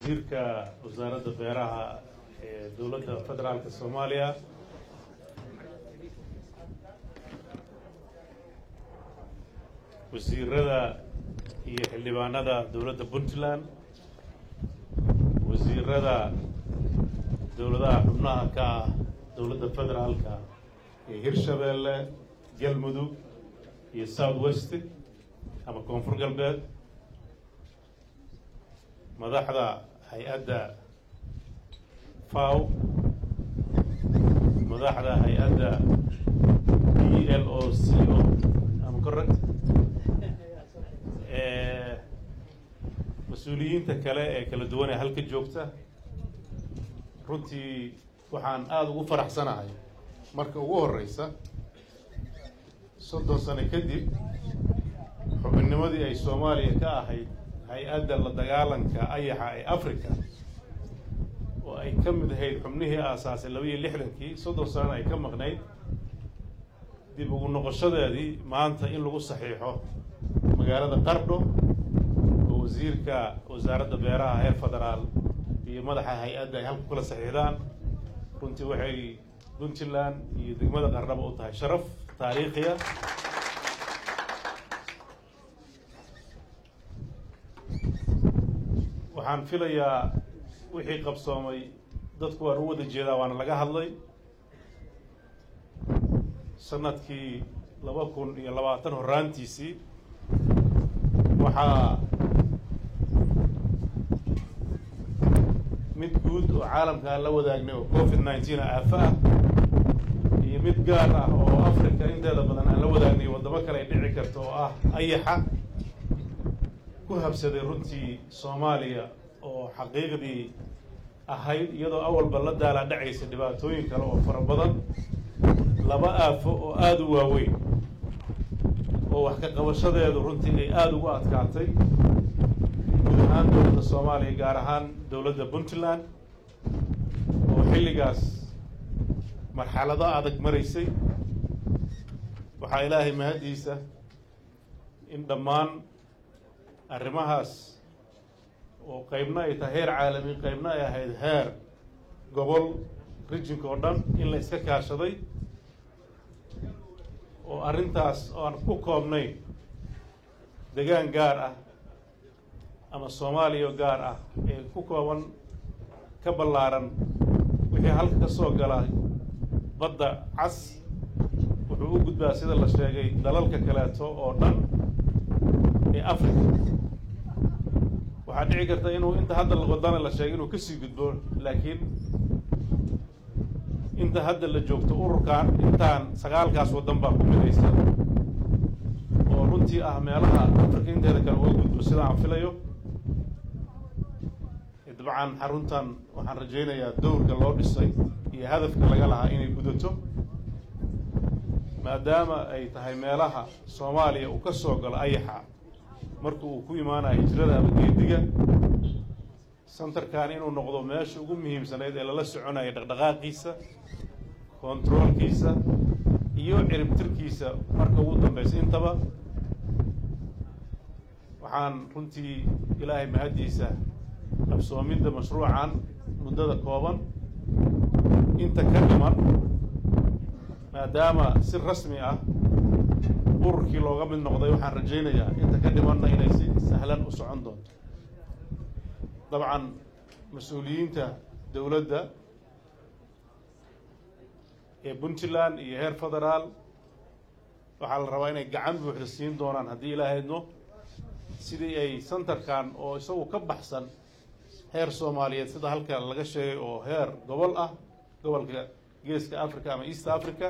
wasiirka wasaaradda beeraha ee dowladda federaalka soomaaliya wasiirada iyo xildhibaanada dowladda puntland wasiirada dowladaha xubnaha ka ah dowladda federaalka ee hirshabeelle galmudug iyo south west ama koonfur galbeed madaxda hay-adda faw madaxda hay-adda b l o c o ama correct mas-uuliyiinta kale ee kala duwan ee halka joogta runtii waxaan aada ugu faraxsanahay marka ugu horeysa soddon sano kadib xubinnimadii ay soomaaliya ka ahayd hay-adda la dagaalanka ayaxa ee africa oo ay ka mid ahayd xubnihii aasaasay laba iyo lixdankii soddon sanana ay ka maqnayd dib ugu noqoshadeedii maanta in lagu saxiixo magaalada qardho oo wasiirka wasaaradda beeraha heer federaal iyo madaxa hay-adda ay halku kala saxiixdaan runtii waxay puntland iyo degmada qardhaba u tahay sharaf taariikhiya waxaan filayaa wixii qabsoomay dadku waan u wada jeedaa waana laga hadlay sanadkii laba kun iyo labaatan horaantiisii waxaa mid guud oo caalamka aan la wadaagnay oo covid nineteen aafa ah iyo mid gaar ah oo africa inteeda badan aan la wadaagnay waddamo kale ay dhici karto oo ah ayaxa ku habsaday runtii soomaaliya oo xaqiiqdii ahayd iyadoo awalba la daalaa dhacaysa dhibaatooyin kale oo fara badan laba aafo oo aada u waaweyn oo wax ka qabashadeedu runtii ay aada ugu adkaatay guud ahaan dowladda soomaaliya gaar ahaan dowladda puntland oo xilligaas marxalado adag maraysay waxaa ilaahay mahaddiisa in dhammaan arrimahaas oo qaybna ay tahay heer caalami qaybna ay ahayd heer gobol rijinka oo dhan in la iska kaashaday oo arrintaas oo aan ku koobnayn degaan gaar ah ama soomaaliya gaar ah ee ku kooban ka ballaaran wixii halka ka soo gala badda cas wuxuu u gudbaa sida la sheegay dalalka kaleeto oo dhan ee africa waxaa dhici karta inuu inta hadda wadana la sheegay inuu kasii gudbo laakiin inta hadda la joogto ururkan intaan sagaalkaas waddan baa ku midaysa oo runtii ah meelaha africa inteeda kale uga gudbo sida aan filayo dabcan xaruntan waxaan rajaynayaa dowrka loo dhisay iyo hadafka laga lahaa inay gudato maadaama ay tahay meelaha soomaaliya uu ka soo galo ayaxa marka uu ku imaanayo hijrada ama geediga centerkan inuu noqdo meesha ugu muhiimsanayd ee lala soconayo dhaqdhaqaaqiisa controolkiisa iyo ciribtirkiisa marka ugu dambeysa intaba waxaan runtii ilaahay mahaddiisa qabsoomidda mashruucan muddada kooban inta ka dhiman maadaama si rasmi ah ururkii looga mid noqday waxaan rajaynayaa inta ka dhimanna inay si sahlan u socon doonto dabcan mas-uuliyiinta dowladda ee puntland iyo heer federaal waxaa la rabaa inay gacan buuxda siin doonaan haddii ilaahayno sidii ay centerkan oo isagu ka baxsan heer soomaaliyeed sida halka laga sheegay oo heer gobol ah gobolka geeska africa ama east africa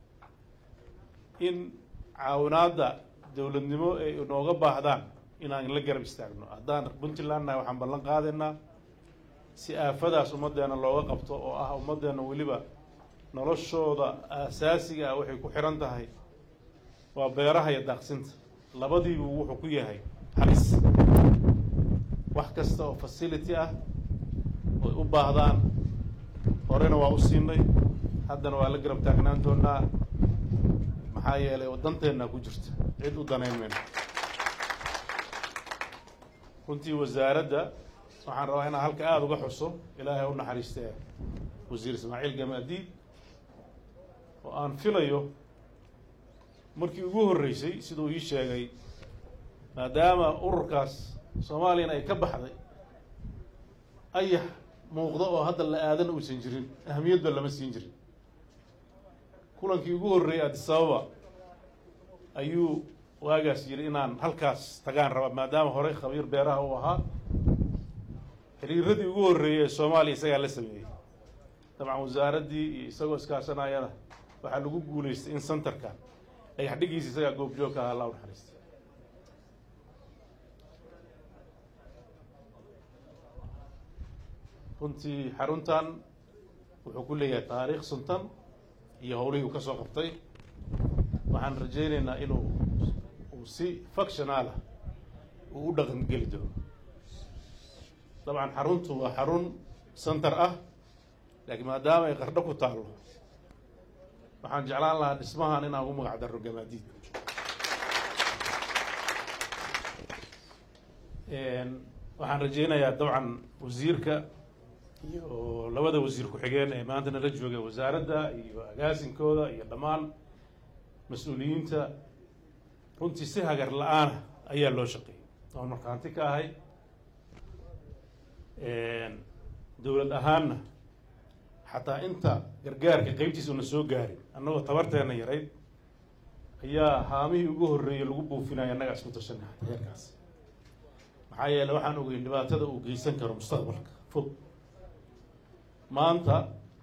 in caawinaadda dowladnimo ay inooga baahdaan inaan la garab istaagno haddaan puntland nahay waxaan ballan qaadaynaa si aafadaas ummaddeena looga qabto oo ah ummaddeena weliba noloshooda aasaasiga ah waxay ku xihan tahay waa beeraha iyo daaqsinta labadiibu wuxuu ku yahay halis wax kasta oo facility ah oy u baahdaan horena waa u siinay haddana waa la garab taagnaan doonaa maxaa yeelay waddanteennaa ku jirta cid u danayn mayno runtii wasaaradda waxaan rabaa inaan halka aada uga xuso ilaahay u naxariistee wasiir ismaaciil gamaadiid oo aan filayo markii ugu horreysay siduu ii sheegay maadaama ururkaas soomaaliyana ay ka baxday ayax muuqdo oo hadda la aadan uusan jirin ahamiyadba lama siin jirin kulankii ugu horreeyey adisababa ayuu waagaas yidhi inaan halkaas tagaan raba maadaama horey khabiir beeraha uu ahaa xiriiradii ugu horreeyey ee soomaaliya isagaa la sameeyey dabcan wasaaraddii iyo isagoo iskaashanayana waxaa lagu guulaystay in centerkan dhagaxdhigiisa isagaa goobjoogka ahaa allah u naxariistay runtii xaruntan wuxuu ku leeyahay taariikh suntan iyo howlihii uu ka soo qabtay waxaan rajaynaynaa inuu uu si functionaalah uu u dhaqan geli doono dabcan xaruntu waa xarun center ah laakiin maadaama ay qardho ku taallo waxaan jeclaan lahaa dhismahan inaan ugu magac darro gamaadiid waxaan rajaynayaa dabcan wasiirka iyo labada wasiir ku-xigeen ee maanta nala joogay wasaaradda iyo agaasinkooda iyo dhammaan mas-uuliyiinta runtii si hagar la-aana ayaa loo shaqeeyay oon markhaanti ka ahay dowlad ahaanna xataa inta gargaarka qeybtiisa una soo gaarin annagoo tabarteena yarayd ayaa haamihii ugu horreeyey lagu buufinaya annagaa isku tashanay xataa heerkaas maxaa yeele waxaan ogeyn dhibaatada uu geysan karo mustaqbalka fog maanta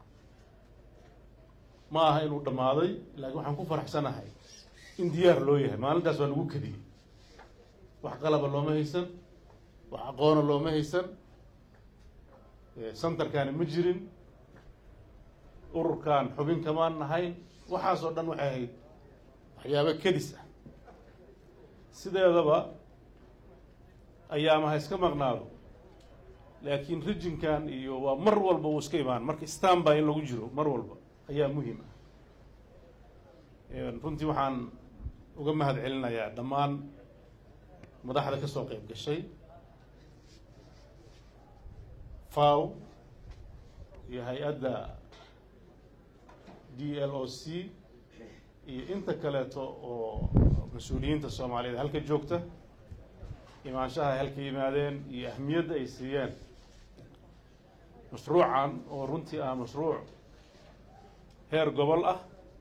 ma aha inuu dhammaaday laakiin waxaan ku faraxsanahay in diyaar loo yahay maalintaas waa lagu kadiyey wax qalaba looma haysan wax aqoona looma haysan centerkani ma jirin ururkan xubin kamaan nahayn waxaasoo dhan waxay ahayd waxyaabo kedis ah sideedaba ayaama ha iska maqnaado laakiin rijinkan iyo waa mar walba uu iska imaan marka stanby in lagu jiro mar walba ayaa muhiim ah runtii waxaan uga mahad celinayaa dhammaan madaxda ka soo qeyb gashay faw iyo hay-adda d l o c iyo inta kaleeto oo mas-uuliyiinta soomaaliyeed halka joogta imaanshaha ay halka yimaadeen iyo ahmiyadda ay siiyeen mashruucan oo runtii ah mashruuc heer gobol ah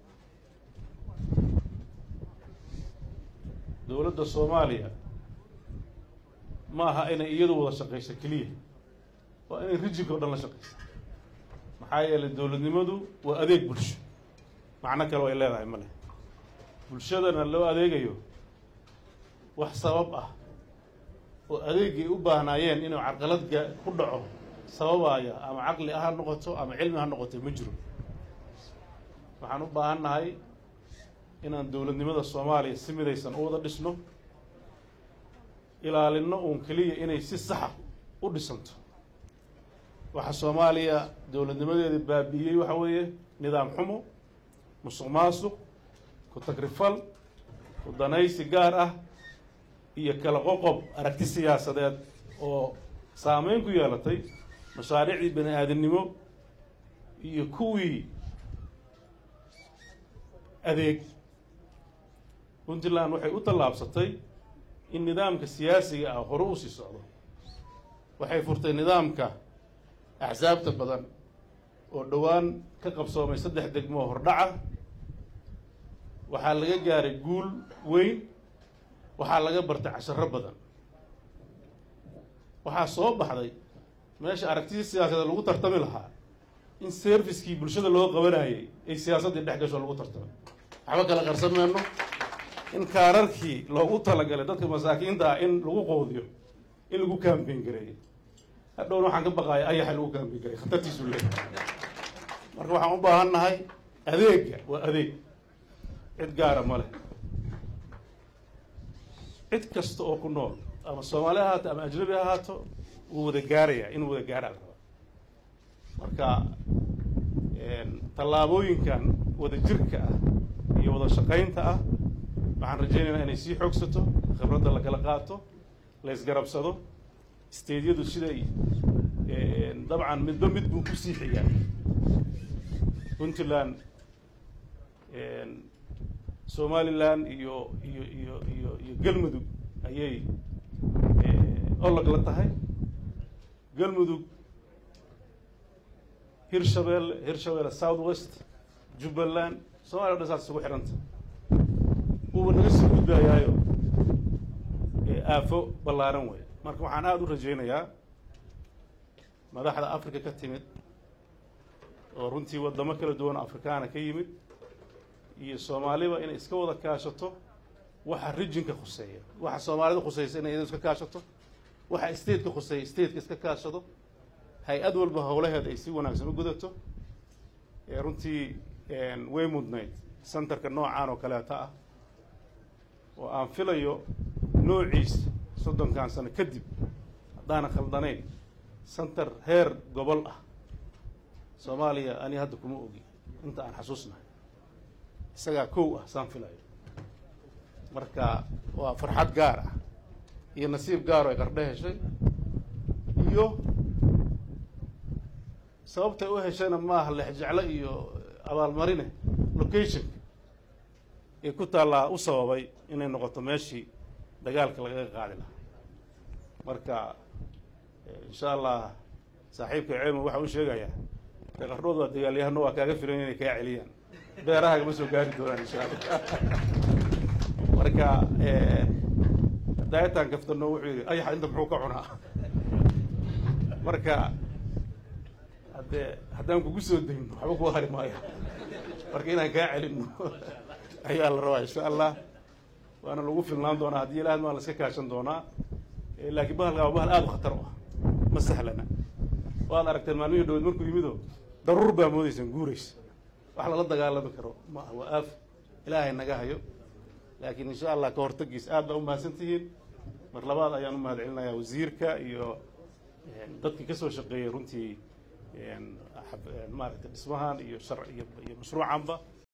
dowladda soomaaliya ma aha inay iyadu wada shaqeyso keliya waa inay rijinka o dhan la shaqeyso maxaa yeelay dowladnimadu waa adeeg bulsho macno kale way leedahay ma leh bulshadana loo adeegayo wax sabab ah oo adeegay u baahnaayeen inuu carqaladga ku dhaco sababaya ama caqli ha noqoto ama cilmi ha noqoto ma jiro waxaan u baahan nahay inaan dowladnimada soomaaliya si midaysan u wada dhisno ilaalinno uun keliya inay si saxa u dhisanto waxa soomaaliya dowladnimadeeda baabi'iyey waxa weeye nidaam xumo musuq maasuq ku tagrifal ku danaysi gaar ah iyo kala qoqob aragti siyaasadeed oo saameyn ku yeelatay mashaariicdii bani aadamnimo iyo kuwii adeeg puntland waxay u tallaabsatay in nidaamka siyaasiga ah hore u sii socdo waxay furtay nidaamka axsaabta badan oo dhowaan ka qabsoomay saddex degmo hordhaca waxaa laga gaaray guul weyn waxaa laga bartay casharo badan waxaa soo baxday meesha aragtidii siyaasadeed lagu tartami lahaa in serviskii bulshada loo qabanayay ay siyaasaddii dhex gasho lagu tartamay waxba kala qarsan mayno in kaararkii loogu talagalay dadka masaakiinta ah in lagu qoodiyo in lagu kaambeyn gareeyo hadhowna waxaan ka baqaaya ayaxa lagu kaambeyn gareey khatartiisu leeyahay marka waxaan u baahan nahay adeega waa adeeg cid gaara ma leh cid kasta oo ku nool ama soomaali ha ahaato ama ajnabi ha ahaato wuu wada gaarayaa inuu wada gaaraa la rabaa marka tallaabooyinkan wada jirka ah iyo wada shaqaynta ah waxaan rajaynaynaa inay sii xoogsato khibradda la kala qaato la ysgarabsado stediyadu siday dabcan midba mid buu ku sii xigaa puntland somalilan iyo iyo iyo iyo iyo galmudug ayay olag la tahay galmudug hirshabelle hirshabelle south west jubbaland somaliya o dhan saas isugu xidhanta uuba naga sii gudbayaayo aafo ballaaran wey marka waxaan aada u rajaynayaa madaxda africa ka timid oo runtii waddamo kala duwan afrikaana ka yimid iyo soomaaliba inay iska wada kaashato waxa rijinka khuseeya waxa soomaalida khuseysa inay iyado iska kaashato waxa stateka khuseeya stateka iska kaashado hay-ad walba howlaheeda ay si wanaagsan u gudato runtii way mudnayd centerka noocaan oo kaleeta ah oo aan filayo noociisa soddonkan sano kadib haddaanan khaldanayn center heer gobol ah soomaaliya ani hadda kuma ogi inta aan xasuusnahay isagaa kow ah saan filayo marka waa farxad gaar ah iyo nasiib gaaro ay qardho heshay iyo sababtay u heshayna maaha lexjeclo iyo abaalmarine locationka ee ku taallaa u sababay inay noqoto meeshii dagaalka lagaga qaadi lahaa marka insha allah saaxiibka ceelmo waxa u sheegayaa dee qardhood waa dagaalyahano waa kaaga filan inay kaa celiyaan beerahagama soo gaari doonaan insha allah marka daayataan kaftano wuxuu yidhi ayaxa inta muxuu ka cunaa marka haddee haddaan kugu soo degno waxba ku hari maayo marka inaan kaa celino ayaa la rabaa insha allah waana lagu filnaan doonaa haddii ilaahad maa la iska kaashan doonaa laakiin bahalka waa bahal aada u khatar u ah ma sahlana waad aragteen maalmihii dhaweed markuu yimido daruur baa moodaysaan guuraysa wax lala dagaalami karo ma aha waa aaf ilaahay naga hayo laakiin insha allah ka hortagiis aad baa u mahadsan tihiin mar labaad ayaan u mahad celinayaa wasiirka iyo dadkii kasoo shaqeeyay runtii maaragtay dhismahan iyo shar iyo iyo mashruucanba